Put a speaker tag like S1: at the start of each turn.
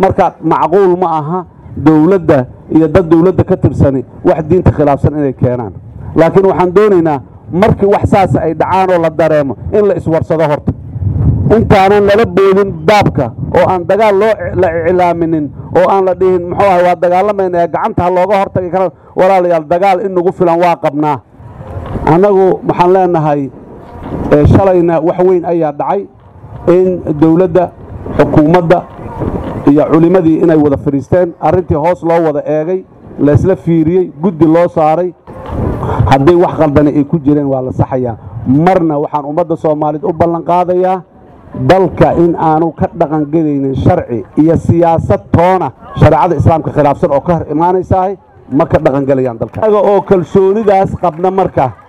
S1: marka macquul ma aha dowladda iyo dad dowladda ka tirsani wax diinta khilaafsan inay keenaan laakiin waxaan doonaynaa markii wax saas ay dhacaan oo la dareemo in la iswarsado horta intaanan lala boodin baabka oo aan dagaal loo la iclaaminin oo aan la dhihin muxuu ahay waa dagaalamayna gacanta ha looga hortagi kara walaalayaal dagaal in nagu filan waa qabnaa annagu waxaan leenahay shalayna wax weyn ayaa dhacay in dowladda xukuumadda iyo culimmadii inay wada fadhiisteen arrintii hoos loo wada eegay laysla fiiriyey guddi loo saaray haddii wax qaldani ay ku jireen waa la saxayaa marna waxaan ummadda soomaaliyeed u ballan qaadayaa dalka in aanu ka dhaqangelaynin sharci iyo siyaasad toona shareecada islaamka khilaafsan oo ka hor imaanaysahay ma ka dhaqangelayaan dalka oo kalsoonidaas qabna marka